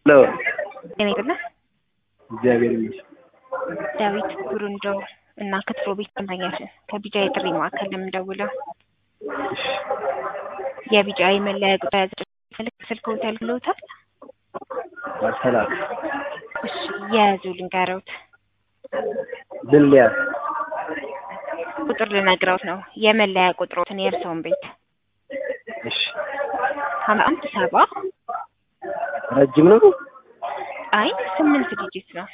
ሄሎ እኔ አይደለ እግዚአብሔር ይመስገን። ዳዊት ጉሩንዶ እና ክትፎ ቤት ደንበኛችን ከቢጃ የጥሪ ማዕከል የምደውለው የቢጃ የመለያ ቁጥር ያዘ ስልክ ስልክ ሆቴል ብለውታል። ሰላም እሺ የያዙ ልንገረውት ምን ሊያዝ ቁጥር ልነግረውት ነው የመለያ ቁጥሮትን የእርስዎን ቤት እሺ ሀምሳ አንድ ሰባ ረጅም ነው። አይ ስምንት ዲጂት ነው።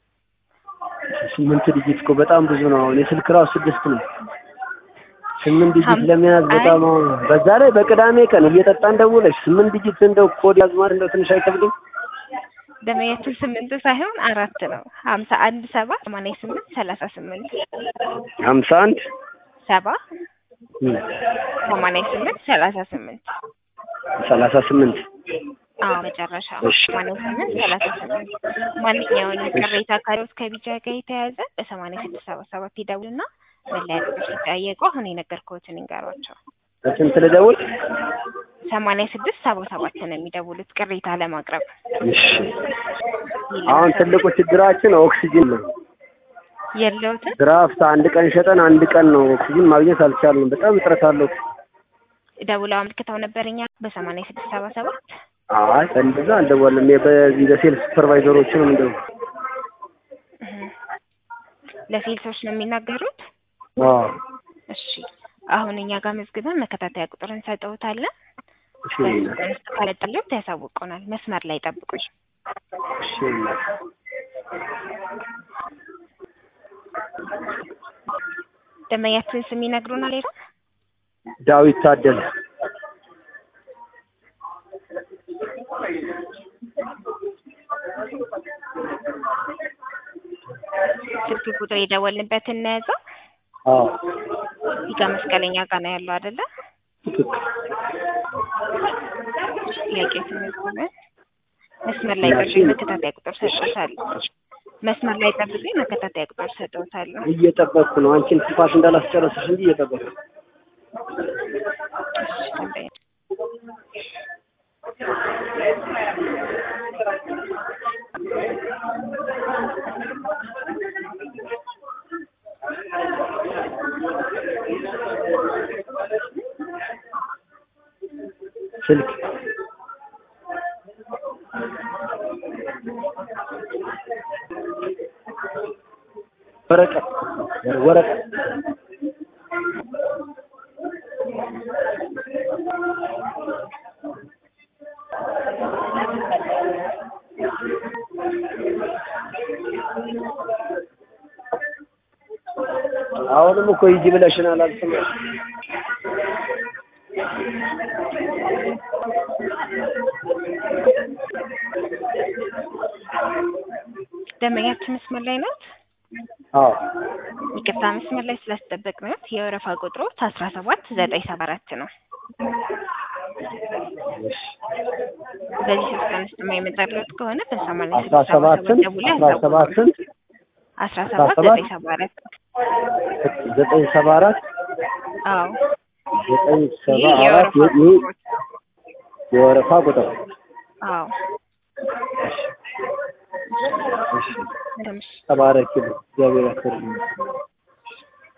ስምንት ዲጂት እኮ በጣም ብዙ ነው። አሁን የስልክ ራሱ ስድስት ነው። ስምንት ዲጂት ሀም- ለመያዝ በጣም አሁን በዛ ላይ በቅዳሜ ቀን እየጠጣን ደውለሽ ስምንት ዲጂት እንደው ኮድ ያዝ ማለት እንደው ትንሽ አይከብድም? ደመያችን ስምንት ሳይሆን አራት ነው። ሀምሳ አንድ ሰባ ሰማንያ ስምንት ሰላሳ ስምንት ሀምሳ አንድ ሰባ እም፣ ሰማንያ ስምንት ሰላሳ ስምንት ሰላሳ ስምንት አዎ መጨረሻ እሺ። ሰማንያ ስምንት ሰላሳ ስምንት ማንኛውንም ቅሬታ ካለዎት ከቢጃ ጋር የተያያዘ በሰማንያ ስድስት ሰባ ሰባት ይደውሉና መለያ ቁጥር ሲጠየቁ አሁን የነገርኩዎትን ይንገሯቸው። በስንት ልደውል? ሰማንያ ስድስት ሰባ ሰባት ነው የሚደውሉት ቅሬታ ለማቅረብ እሺ። አሁን ትልቁ ችግራችን ኦክሲጅን ነው። የለውትን ድራፍት አንድ ቀን ሸጠን አንድ ቀን ነው ኦክሲጅን ማግኘት አልቻልንም። በጣም እጥረት አለው። ደውለው አመልክተው ነበር እኛ በሰማንያ ስድስት ሰባ ሰባት አይ እንደዛ አልደወልንም። በዚህ በሴልስ ሱፐርቫይዘሮች ነው እንደው እህ። ለሴልሶች ነው የሚናገሩት። አዎ እሺ አሁን እኛ ጋር መዝግበን መከታተያ ቁጥር እንሰጠውታለን። እሺ በዚህ ቀን ውስጥ ካለጠለት ያሳውቁናል። መስመር ላይ ጠብቁኝ። እሺ ደንበኛችን ስም ይነግሩናል። ሌላ ዳዊት ታደለ ስልክ ቁጥር የደወልንበትን እንያዘው። አዎ እዚህ ጋር መስቀለኛ ጋር ነው ያለው አይደለ? ትክክል ጥያቄ ስንዝግበን መስመር ላይ ጠብቁኝ፣ መከታተያ ቁጥር ሰጥቶታለሁ። መስመር ላይ ጠብቁኝ፣ መከታተያ ቁጥር ሰጥቶታለሁ። እየጠበቅኩ ነው። አንቺን ትፋሽ እንዳላስጨረስሽ እንጂ እየጠበቅኩ ነው። እሺ ደንበኛ ስልክ ወረቀት ወረቀት አሁንም እኮ ሂጂ ብለሽናል። አልሰማሽም። ደንበኛችን መስመር ላይ ናት። አዎ ይቅርታ መስመር ላይ ስላስጠበቅናት የወረፋ ቁጥሮት አስራ ሰባት ዘጠኝ ሰባ አራት ነው። እሺ በዚህ ሶስት ቀን ውስጥ የማይመጣለት ከሆነ በሰማንያ አስራ ስድስት ሰባ ሰባትን ሰባት ደውለው አስራ ያሳውቁን። ሰባትን አስራ ሰባት ዘጠኝ ሰባ አራት ዘጠኝ ሰባ አራት አዎ ዘጠኝ ሰባ ይህ አራት የወረፋ ይህ ቁጥሮት የወረፋ ቁጥር አዎ እሺ እንደምሽ ተባረኪ እግዚአብሔር ያክብርልኝ።